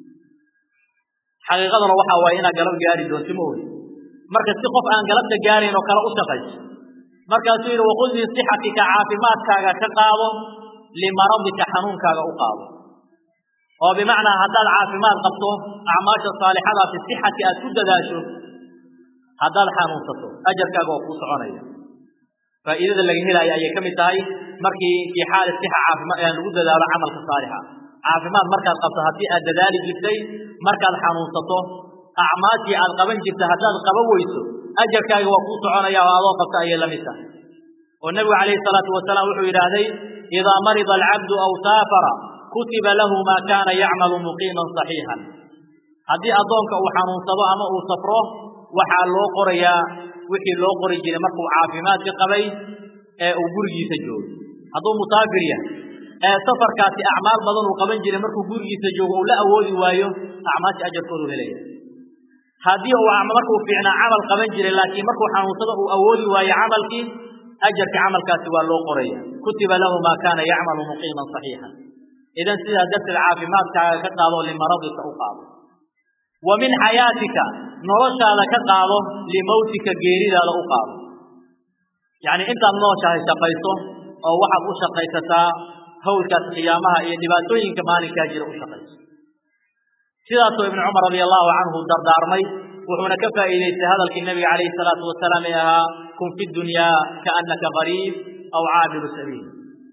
xaqiiqaduna waxa waaye inaad galab gaari doonti ma ogi marka si qof aan galabta gaarayn oo kale u shaqayso markaasuu yidhi waqul min sixatika caafimaadkaaga ka qaado limaradika xanuunkaaga u qaado oo bimacnaa haddaad caafimaad qabto acmaasha saalixada fi sixati aad ku dadaasho haddaad xanuunsato ajarkaaga oo kuu soconaya faa'iidada laga helaayo ayay ka mid tahay markii fii xaali sixa caafima lagu dadaalo camalka saalixa caafimaad markaad qabto haddii aad dadaali jirtay markaad xanuunsato acmaashii aad qaban jirta haddaad qaban weyso ajarkaaga waa kuu soconaya oo adoo qabta ayay la mid tahay oo nebigu calayhi salaatu wasalaam wuxuu yidhaahday idaa marida alcabdu aw saafara kutiba lahu maa kaana yacmalu muqiiman saxiixan haddii addoonka uu xanuunsado ama uu safro waxaa loo qorayaa wixii loo qori jiray markuu caafimaadka qabay ee uu gurigiisa joogo hadduu musaafir yahay ee safarkaasi acmaal badan uu qaban jiray markuu gurigiisa joogo uu la awoodi waayo acmaasha ajarkoodu helaya haddii uu markuu fiicnaa camal qaban jiray laakiin markuu xanuunsado uu awoodi waayo camalkii ajarka camalkaasi waa loo qoraya kutiba lahu maa kaana yacmalu muqiiman saxiixan idan sidaa darteed caafimaadkaaga ka qaado limaradika u qaado wa min xayaatika noloshaada ka qaado limowtika geeridaada u qaado yacni intaad nooshahay shaqayso oo waxaad u shaqaysataa hawlkaas qiyaamaha iyo dhibaatooyinka maalinkaa jira u shaqayso sidaasoo ibnu cumar radia allahu canhu dardaarmay wuxuuna ka faa'iidaystay hadalkii nabiga calayhi salaatu wasalaam ee ahaa kun fi dunyaa kaannaka qariib aw caabiru sabiil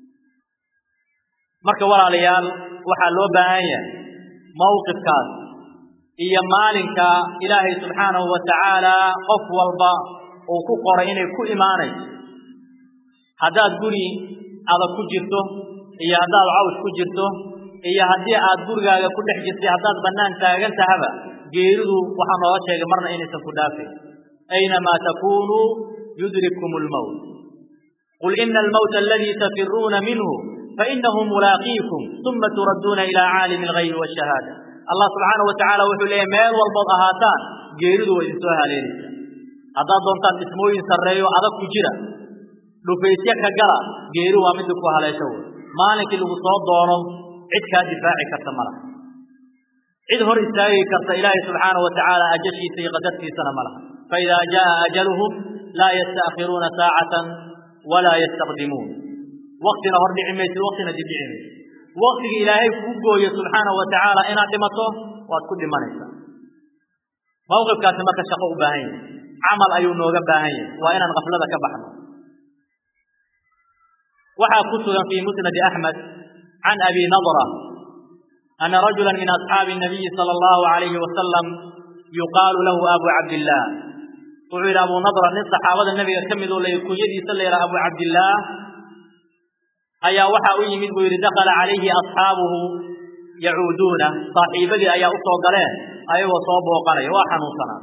marka walaalayaal waxaa loo baahan yahay mawqifkaas iyo maalinka ilaahay subxaanahu wa tacaala qof walba uu ku qoray inay ku imaanayso haddaad guri adag ku jirto iyo haddaad cawsh ku jirto iyo haddii aad gurigaaga ku dhex jirtay haddaad bannaan taagan tahaba geeridu waxaa nooga sheegay marna inaysan ku dhaafayn aynamaa takunuu yudrikkum lmowt qul ina almowta aladii tafiruuna minhu fainahu mulaaqiikum uma turadduuna ilaa caalimi alghaybi waashahaada allah subxaana wa tacala wuxuu leeyahy meel walbood ahaataan geeridu waa idinsoo haleelaysaa haddaad doontaan dhismooyin sarreeyo adag ku jira dhufaysyo ka gala geeri waa midii ku haleesho wey maalinkii lagu soo doono cid kaa difaaci karta ma laha cid hor istaagi karta ilaahay subxaana wa tacaala ajashiisa iyo qadartiisana ma laha faidaa jaa ajaluhum laa yasta'khiruuna saacatan walaa yastaqdimuun waktina hor dhici maysid waktina dib dhici maysid waktiga ilaahay kuu gooyo subxaana wa tacaala inaad dhimato waad ku dhimanaysaa mawqifkaasi marka shaqo u baahan yahay camal ayuu nooga baahan yahay waa inaan kaflada ka baxno waxaa ku sugan fii musnadi axmed can abi nadra ana rajula min asxaabi الnabiyi salى اllahu alayhi wasalam yuqaalu lahu abu cabdillaah wuxuu yidhi abu nadra nin saxaabada nebiga ka mid oo la kunyadiisa la yidhaha abu cabdillaah ayaa waxaa u yimid buu yidhi dakala calayhi asxaabuhu yacuuduuna saaxiibadii ayaa u soo galeen ayagoo soo booqanaya waa xanuunsanaa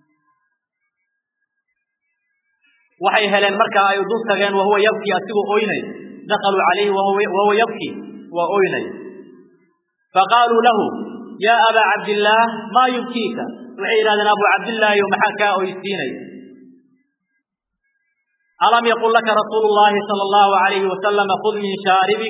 waxay heleen marka ay dul tageen wahuwa yabki asigoo oynay dakaluu calayhi wahuwa yabki waa oynay faqaaluu lahu yaa abaa cabdillaah maa yubkiika waxay yidhahdeen abu cabdillaahiyo maxaa kaa oysiinaya alam yaqul laka rasuulu llahi sala allahu alayhi wasalama khud min shaaribik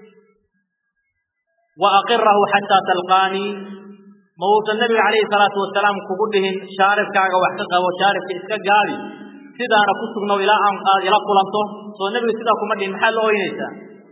wa aqirahu xataa talqaanii ma uusan nebiga calayhi salaatu wasalaam kugu dhihin shaaribkaaga wax ka qabo shaaribka iska gaabi sidaana ku sugnow ilaa aan aad ila kulanto soo nebigu sidaa kuma dhihin maxaad la oynaysaa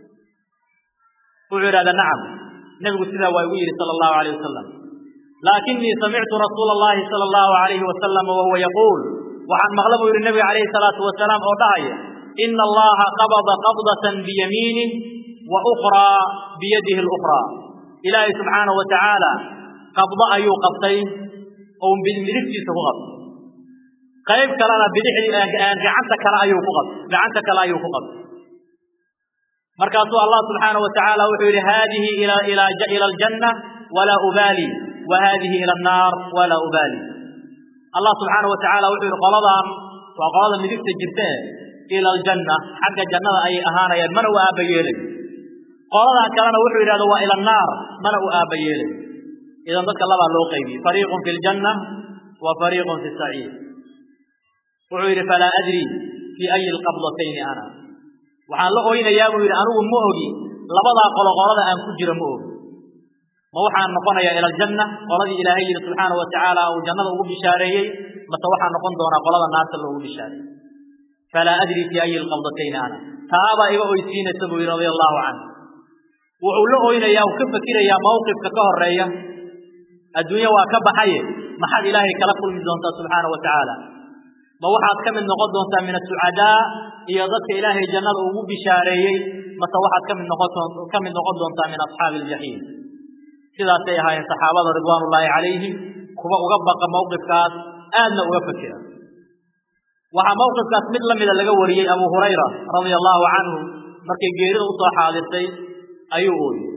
wuxuu idhahdaa nacam nebigu sidaa waa igu yidhi sala allahu alayh wasalam laakinii samictu rasuula allahi sala allahu alayhi wasalam wahuwa yaquul waxaan maqla buu yidhi nebiga calayhi salaatu wasalaam oo dhahaya ina allaha qabada qabdatan biyamiinih wa ukhraa biyadihi lukhraa ilaahay subxaanahu wa tacaala qabdo ayuu qabtay oo midigtiisa ku qabtay qayb kalena bidixdii gacanta kale ayuu ku qabtay gacanta kale ayuu ku qabtay markaasuu allah subxaanahu wa tacaala wuxuu yidhi haadihi ila aljanna walaa ubaali wa haadihi ila annaar walaa ubaali allah subxaanahu wa tacaala wuxuu yidhi qoladan waa qolada midigta jirta e ila aljanna xagga jannada ayay ahaanayaan mana u aabba yeelay qoladaa kalena wuxuu yidhahda waa ila annaar mana u aabba yeelay idan dadka labaa loo qaybiyey fariiqun fi ljanna wa fariiqun fi saciir wuxuu yidhi falaa adri fii ayi alqabdatayni ana waxaan la oynayaa buu yidhi anigu ma ogi labadaa qolo qolada aan ku jiro ma ogi ma waxaan noqonayaa ila aljanna qoladii ilaahay yidhi subxaanahu wa tacaala uu jannada ugu bishaareeyey mase waxaan noqon doonaa qolada naarta loogu bishaareeyey falaa adri fii ayi alqabdatayni ana taabaa iga oysiinaysa buu yidhi radia allahu canhu wuxuu la oynayaa uu ka fakirayaa mawqifka ka horeeya adduunye waa ka baxaye maxaad ilaahay kala kulmi doontaa subxaana wa tacaala ma waxaad ka mid noqon doontaa min asucadaa iyo dadka ilaahay jannada ugu bishaareeyey mase waxaad ka mid noqon ka mid noqon doontaa min asxaabi aljaxiim sidaasay ahaayeen saxaabada ridwaanullaahi calayhim kuwa uga baqa mawqifkaas aadna uga fakira waxaa mawqifkaas mid la mida laga wariyey abu hurayra radia allahu canhu markay geerida usoo xaadirtay ayuu ooyey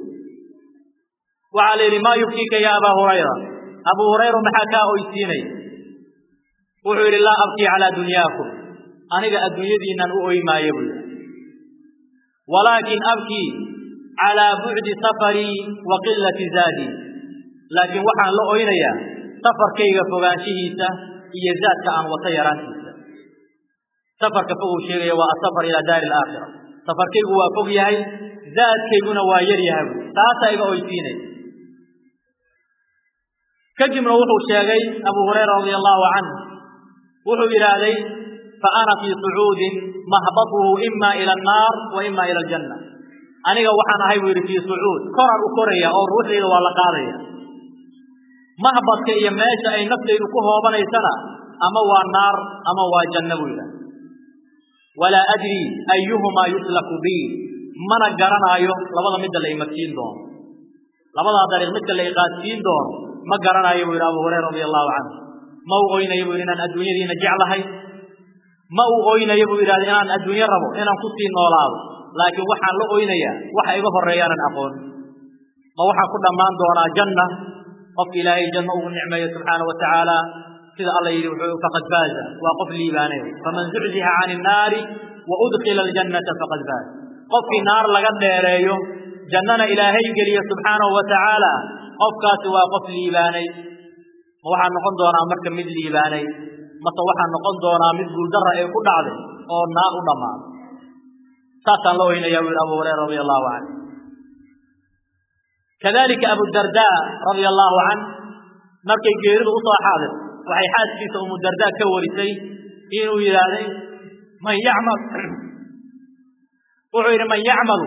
waxaa la yidhi maa yubkiika ya abaa hurayra abuu hurayra maxaa kaa oysiinay wuxuu yidhi laa abkii calaa dunyaakum aniga adduunyadiinnan u oy maayo buu yidhi walaakin abkii calaa bucdi safarii wa qilati zaadii laakiin waxaan la oynayaa safarkayga fogaanshihiisa iyo zaadka aan wata yaraantiisa safarka fog uu sheegaya waa asafar ilaa daari alaakhira safarkaygu waa fog yahay zaadkayguna waa yar yahay buu taasaa iga oysiinay kadibna wuxuu sheegay abu hurayra radia allahu canhu wuxuu yidhaahday fa ana fii sucuudin mahbatuhu ima ila annaar wa ima ila aljanna aniga waxaan ahay buu yidhi fii sucuud koraan u koraya oo ruuxdayda waa la qaadaya mahbadka iyo meesha ay naftaydu ku hoobanaysana ama waa naar ama waa janno buu yidhahda walaa adri ayuhumaa yuslaku bi mana garanaayo labada midda la imarsiin doono labadaa dariiq midka la iqaadsiin doono ma garanayo buu yidhi abu hurayra radia allahu canhu ma u oynayo buu yidhi inaan adduunyadiina jeclahay ma uu oynayo buu yidhahda inaan adduunyo rabo inaan ku sii noolaado laakiin waxaan la oynayaa waxa iga horreeyaanan aqoon ma waxaan ku dhammaan doonaa janna qofka ilaahay janno ugu nicmeeyo subxaana wa tacaala sida alla yidhi wuxuu faqad faaza waa qof liibaanay faman zucziha cani innaari wa udkila aljannata faqad faaz qofkii naar laga dheereeyo jannana ilaahay geliyo subxaanahu wa tacaala qofkaasi waa qof liibaanay ma waxaan noqon doonaa marka mid liibaanay mase waxaan noqon doonaa mid guuldarra ee ku dhacday oo naar u dhammaaday saasaan la oynayaa buu yidhi abu hurayra radia allahu canhu kadalika abudardaa radia allahu canh markay geeridu usoo xaadir waxay xaaskiisa umudardaa ka warisay inuu yidhaahday man yacmal wuxuu yidhi man yacmalu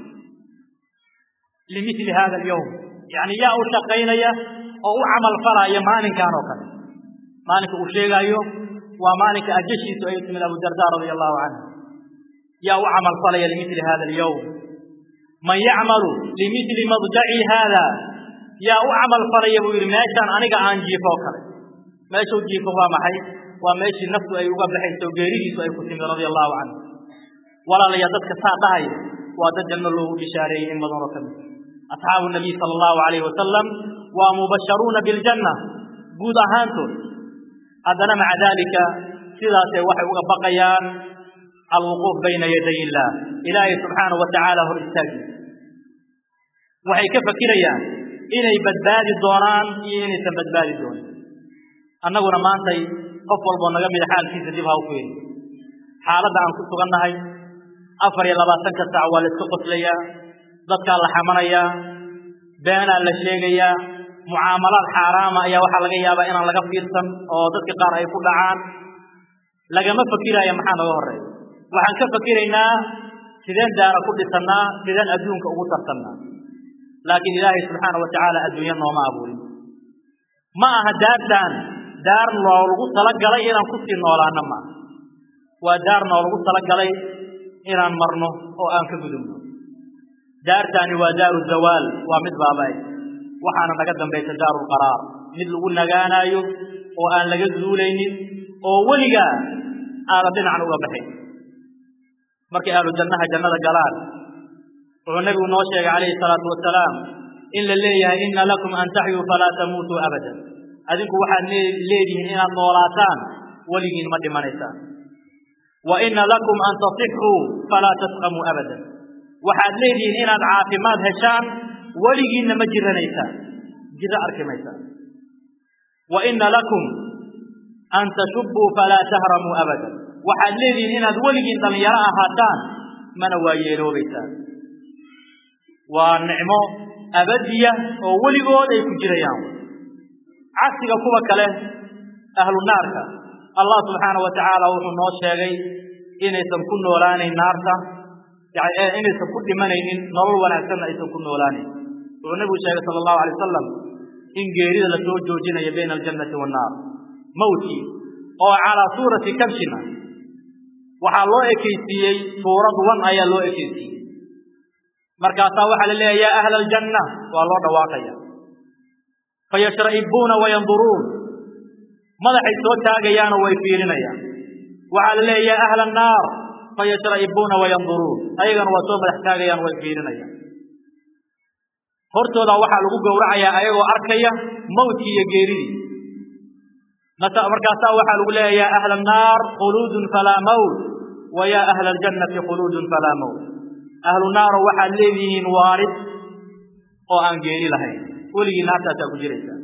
limili hada alyowm yani yaa u shaqaynaya oo u camal falaya maalinkan oo kale maalinka uu sheegaayo waa maalinka ajashiisu ay timid abudarda radia allahu canhu yaa u camal falaya limili hada alyowm man yacmalu limili madjaci haada yaa u camal falaya buu yidhi meeshaan aniga aan jiifo oo kale meeshuu jiifo waa maxay waa meeshii naftu ay uga baxayso geeridiisu ay ku timid radia allahu canhu walaalaya dadka saa dhahaya waa dad janno loogu bishaareeyey in badan oo ka mid asxaabu nabiy sala allahu alayhi wasalam waa mubasharuuna biljanna guud ahaantood haddana maca daalika sidaasay waxay uga baqayaan alwuquuf bayna yaday illaah ilaahay subxaanahu wa tacaala hor istaagi waxay ka fakirayaan inay badbaadi doonaan iyo inaysan badbaadi doonin annaguna maantay qof walboo naga mida xaalkiisa dib ha u fiiri xaaladda aan ku sugannahay afar iyo labaatanka saac waa la iska qoslayaa dadkaa la xamanayaa beenaa la sheegayaa mucaamalaad xaaraama ayaa waxaa laga yaabaa inaan laga fiirsan oo dadka qaar ay ku dhacaan lagama fakiraayo maxaa naga horeeya waxaan ka fakiraynaa sideen daara ku dhisannaa sideen adduunka ugu tartannaa laakiin ilaahay subxaana wa tacaala adduunyo nooma abuurin ma aha daartaan daar noolagu talagalay inaan kusii noolaano maaha waa daar noolagu talagalay inaan marno oo aan ka gudubno daartaani waa daaru zawaal waa mid baaba'ay waxaana naga dambaysa daarulqaraar mid lagu nagaanaayo oo aan laga zuulaynin oo weligaa aadan dhinacna uga baxayn markay ahlu jannaha jannada galaan wuxuu nebigu noo sheegay calayhi salaatu wasalaam in la leeyahay inna lakum an taxyuu falaa tamuutuu abadan adinku waxaad leedihiin inaad noolaataan weligiin ma dhimanaysaan wa inna lakum an tasixuu falaa tasqamuu abadan waxaad leedihiin inaad caafimaad heshaan weligiinna ma jiranaysaan jiro arki maysaan wa inna lakum an tashubbuu falaa tahramuu abadan waxaad leedihiin inaad weligiin dhallinyaro ahaataan mana waa yeeloobaysaan waa nicmo abadiya oo weligood ay ku jirayaan cagsiga kuwa kale ahlu naarka allah subxaana wa tacaala wuxuu noo sheegay inaysan ku noolaanayn naarta inaysan ku dhimanaynin nolol wanaagsanna aysan ku noolaanayn wuxuu nebigu sheegay sala allahu alay wasalam in geerida la soo joojinayo bayna aljannati wannaar mawtkii oo calaa suurati kabshina waxaa loo ekaysiiyey suurad wan ayaa loo ekaysiiyey markaasaa waxaa la leeyahay yaa ahla aljanna waa loo dhawaaqaya fayashra'ibuuna wayanduruun madaxay soo taagayaanoo way fiirinayaan waxaa la leeyahay yaa ahla annaar fayashra'ibuuna wayanduruun ayagana waa soo madax taagayaan way fiirinayaan hortooda waxaa lagu gowracayaa ayagoo arkaya mawtkii iyo geeridii markaasaa waxaa lagu leeyahay yaa ahla annaar khuluudun falaa mawt wa yaa ahla aljannati khuluudun falaa mawt ahlu naaro waxaad leedihiin waarid oo aan geeri lahayn weligii naartaasaa ku jiraysaa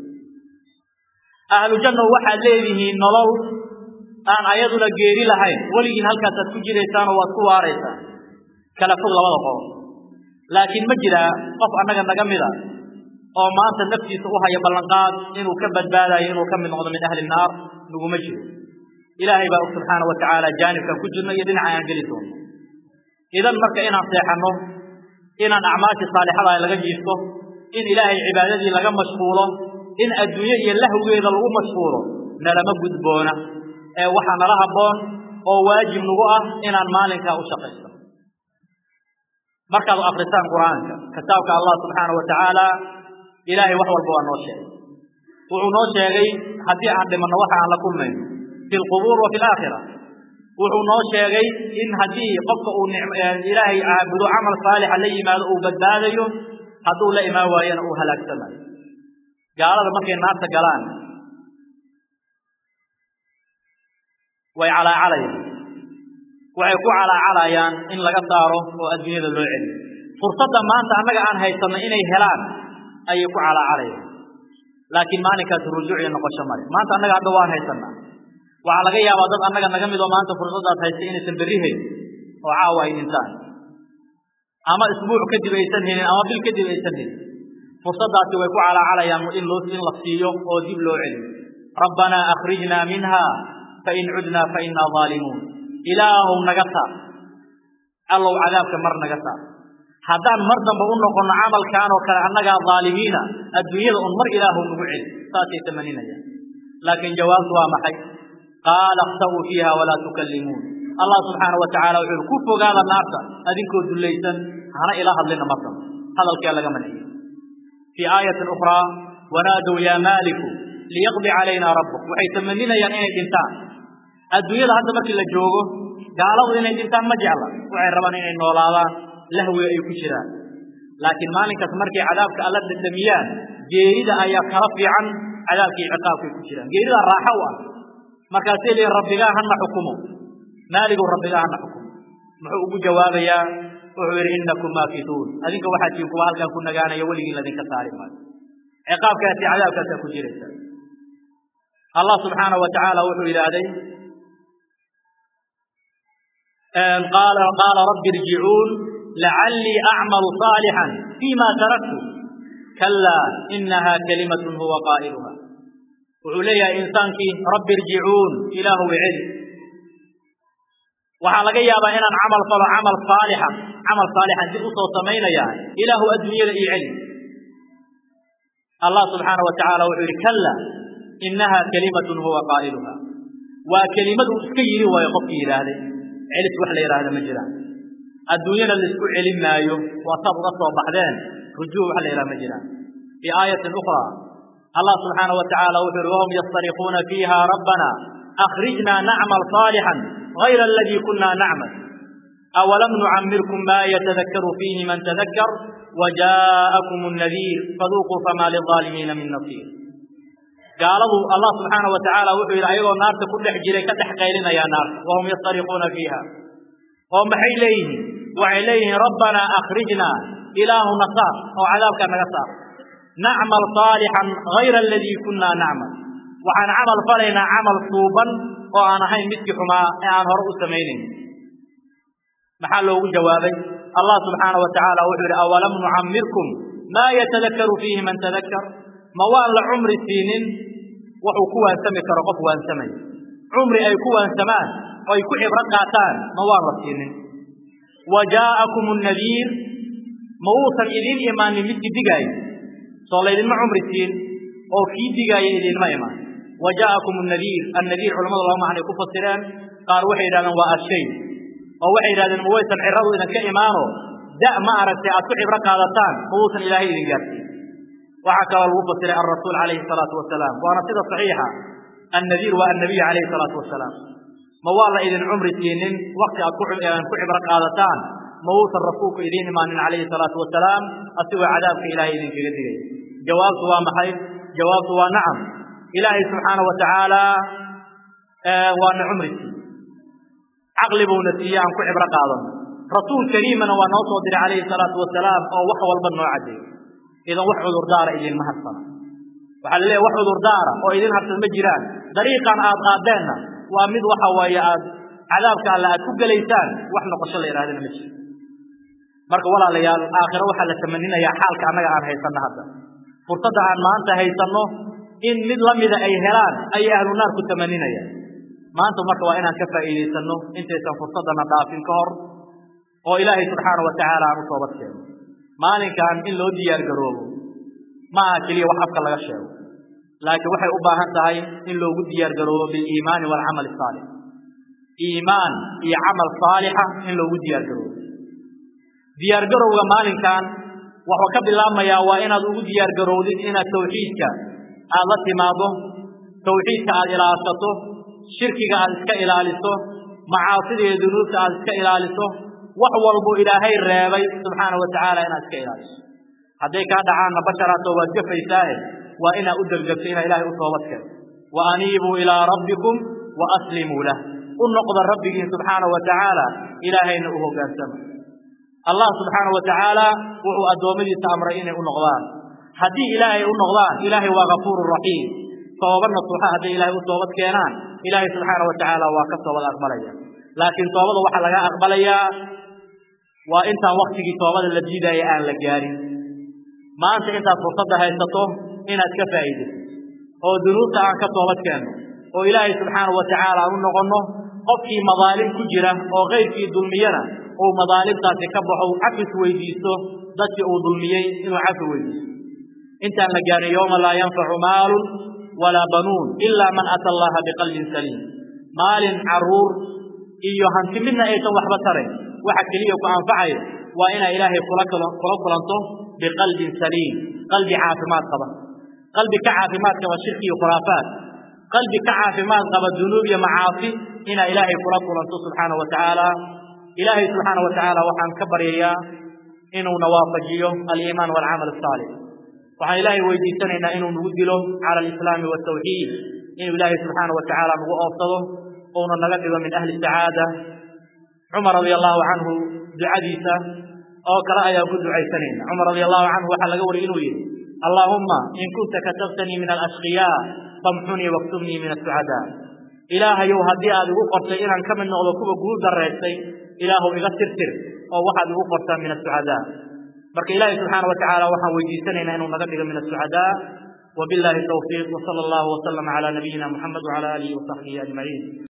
ahlu janno waxaad leedihiin nolol aan ayaduna geeri lahayn weligiin halkaasaad ku jiraysaanoo waad ku waaraysaan kala fog labada qodob laakiin ma jiraa qof annaga naga mida oo maanta naftiisa u haya ballanqaad inuu ka badbaadayo inuu ka mid noqdo min ahli naar naguma jiro ilaahay baa og subxaana wa tacaala jaanibkan ku jirno iyo dhinaca aan geli doono idan marka inaan seexanno inaan acmaashii saalixada laga jiifto in ilaahay cibaadadii laga mashquulo in adduunye iyo lahwgeeda lagu mashquulo nalama gudboona ee waxaa nala habboon oo waajib nagu ah inaan maalinkaa u shaqaysto markaad akrisaan qur'aanka kitaabka allah subxaana wa tacaala ilaahay wax walba waa noo sheegay wuxuu noo sheegay haddii aan dhimanno waxa aan la kulmayno fi lqubuur wa fi laakhira wuxuu noo sheegay in haddii qofka uu ilaahay caabudo camal saalixa la yimaado uu badbaadayo hadduu la imaan waayana uu halaagsamayo gaalada markay naarta galaan way calaacalayaan waxay ku calaacalayaan in laga saaro oo adduunyada loo celiyo fursadda maanta annaga aan haysanno inay helaan ayay ku calaacalayaan laakiin maalinkaas rujuuc iyo noqosho male maanta annaga hadda waan haysanaa waxaa laga yaabaa dad annaga naga mid oo maanta fursaddaas haysta inaysan berri helin oo caawa ay dhintaan ama isbuuc kadib aysan helin ama bil kadib aysan helin fursaddaasi way ku calaacalayaan in loo in la siiyo oo dib loo celiyo rabbanaa akhrijnaa minha fain cudnaa fainaa zaalimuun ilaahow naga saar allow cadaabka mar naga saar haddaan mar dambe u noqonno camalkan oo kale annagaa dhaalimiina adduunyada un mar ilaahow nagu celi saasay tamaninayaan laakiin jawaabtu waa maxay qaala اkhsa'uu fiiha walaa tukallimuun allah subxaana wa tacala wuxuu ku fogaada naarta adinkoo dullaysan hana ila hadlina mar dambe hadalkee laga manciyo fii aayatin ukhraa wanaadow yaa maaliku liyaqdi calayna rabbuk waxay tamaninayaan inay dhintaan adduunyada hadda markii la joogo gaaladu inay dhintaan ma jecla waxay rabaan inay noolaadaan lahwiga ay ku jiraan laakiin maalinkaas markay cadaabka alla dhadhamiyaan geerida ayaa kala fiican cadaabkii ciqaabkay ku jiraan geerida raaxo u ah markaasay leeyihin rabbigaa hana xukumo maaligow rabbigaa hana xukumo muxuu ugu jawaabayaa wuxuu yidhi innakum maakituun adinka waxaad tihiin kuwa halkan ku nagaanaya weligiin ladinka saari maayo ciqaabkaasi cadaabkaasaa ku jiraysa allah subxaana wa tacaala wuxuu yidhaahday qaala qaala rabbi irjicuun lacallii acmalu saalixan fima taraktu kalaa inaha kalimatun huwa qaa'iluha wuxuu leeyahay insaankii rabbi irjicuun ilaahu celi waxaa laga yaabaa inaan camal falo camal saalixa camal saalixan dib usoo samaynayaa ilaahu adduunyada ii celi allah subxaana wa tacaala wuxuu yidhi kalla inaha kalimatun huwa qaa'iluha waa kelimadu iska yidhi waayo qofkii yidhaahday celis wax la yidhaahda ma jiraan adduunyana laisku celin maayo waa saad uga soo baxdeen rujuuc wax la yidhaha ma jiraan fii aayatin ukhra allah subxaana wa tacaala wuxuu yihi wahum yastariquuna fiiha rabbana أخرجنا نعمل صالحا غير الذي كنا نعمل أولم نعمركم ما يتذكر فيه من تذكر وجاءكم النذير فذوقوا فما للظالمين من نصير قالوا الله سبحانه وتعالى وحي أيضا نار تكون حجري كتحقيلنا يا نار وهم يصطرخون فيها وهم حيليه وعليه ربنا أخرجنا إله نصار أو عذابك نصار نعمل صالحا غير الذي كنا نعمل waxaan camal falaynaa camal suuban oo aan ahayn midkii xumaa ee aan hore u samaynayn maxaa loogu jawaabay allah subxaana wa tacaala wuxuu yidhi awalam nucammirkum maa yatadakaru fiihi man tadakkar ma waan la cumri siinin wuxuu ku waansami karo qof waansamaya cumri ay ku waansamaan oo ay ku cibro qaataan ma waan la siinin wa jaa'akum annadiir ma uusan idiin imaanin midkii digaayo soo laydinma cumri siin oo kii digaaya idinma imaan wa jaa'akum annadiir annadiir culamadu laba macnay ku fasireen qaar waxay yidhahdeen waa ashay oo waxay yidhahdeen ma waysan ciradu idinka imaano da ma aragtay aad ku cibro qaadataan ma uusan ilaahay idin gaarsiin waxaa kaloo lagu fasiray alrasuul calayhi salaatu wasalaam waana sida saxiixa annadiir waa annabiy calayhi salaatu wasalaam ma waa la idin cumri siinin wakti aad ku cibro qaadataan ma uusan rasuulku idiin imaanin calayhi salaatu wasalaam asigoo cadaabka ilaahay idinkaga digay jawaabtu waa maxay jawaabtu waa nacam ilaahay subxaana wa tacaala waana cumri siiye caqli buuna siiye aan ku cibro qaadano rasuul kariimana waa noo soo diray calayhi salaatu wasalaam oo wax walba noo caddeeyo idan wax cudurdaara idinma hadsana waxaa la leeyahy wax cudurdaara oo idin harsan ma jiraan dariiqan aad qaadeenna waa mid waxa waaye aad cadaabka alle aad ku gelaysaan wax noqosho la yidhahdana ma jiro marka walaalayaal aakhiro waxaa la tamaninayaa xaalka annaga aan haysanno hadda fursadda aan maanta haysanno in mid la mida ay helaan ayay ahlu naar ku tamaninayaan maanta marka waa inaan ka faa'iidaysanno intaysan fursaddana dhaafin ka hor oo ilaahay subxaana wa tacaala aan u toobad keeno maalinkan in loo diyaar garoobo ma aha keliya wax afka laga sheego laakiin waxay u baahan tahay in loogu diyaar garoobo biliimaani waalcamali asaalix iimaan iyo camal saalixa in loogu diyaar garoobo diyaar garowga maalinkan wuxuu ka bilaabmayaa waa inaad ugu diyaar garowdid inaad tawxiidka aad la timaado tawxiidka aad ilaashato shirkiga aad iska ilaaliso macaasida iyo dunuubta aad iska ilaaliso wax walbo ilaahay reebay subxaana wa tacaala inaad iska ilaaliso hadday kaa dhacaanna basharaato waad gafaysaae waa inaad u degdegto inaa ilaahay u toobad keento wa aniibuu ilaa rabbikum wa aslimuu lah u noqda rabbigiin subxaana wa tacaala ilaahayna u hoggaansama allah subxaana wa tacaala wuxuu addoommadiisa amray inay u noqdaan haddii ilaahay u noqdaan ilaahay waa gafuuru raxiim tooba nasuuxa hadday ilaahay u toobad keenaan ilaahay subxaana wa tacaala waa ka toobad aqbalaya laakiin toobada waxaa laga aqbalayaa waa intaan waktigii toobada la diidaya aan la gaarin maanta intaad fursadda haysato inaad ka faa'iidayso oo dunuubta aan ka toobad keenno oo ilaahay subxaana wa tacaala aan u noqonno qofkii madaalim ku jira oo kayrkii dulmiyana uu madaalimtaasi ka baxo cafis weydiisto dadkii uu dulmiyey inuu cafi weydiisto intaan la gaarin yowma laa yanfacu maalun walaa banuun ilaa man ata allaha biqalbin saliim maalin caruur iyo hanti midna aysan waxba tarayn waxa keliya ku anfacayo waa inaa ilaahay kula kula kulanto biqalbin saliim qalbi caafimaad qaba qalbi ka caafimaad qaba shirki iyo khuraafaat qalbi ka caafimaad qaba dunuub iyo macaasi inaa ilaahay kula kulanto subxaana wa tacaala ilaahay subxaana wa tacaala waxaan ka baryayaa inuuna waafajiyo aliimaan waalcamal asaalix waxaan ilaahay weydiisanaynaa inuu nagu dilo cala alislaami waaltawxiid inuu ilaahay subxaana wa tacaala nagu oofsado uuna naga dhigo min ahli sacaada cumar radia allahu canhu ducadiisa oo kale ayaan ku ducaysanayna cumar radia allahu canhu waxaa laga wariyay inuu yidhi allaahumma in kunta katabtanii min alashqiyaa famxunii waktubnii min asucadaa ilaahayow haddii aad igu qortay inaan ka mid noqdo kuwa guul daraystay ilaahu iga tirtir oo waxaad igu qortaa min asucadaa marka ilaahay subxaana wa tacaala waxaan weydiisanaynaa inuu naga dhigo min asucadaa وبالله التوفيق وصلى الله وسلم على نبينا محمد وعلى اله وصحبه اجمعين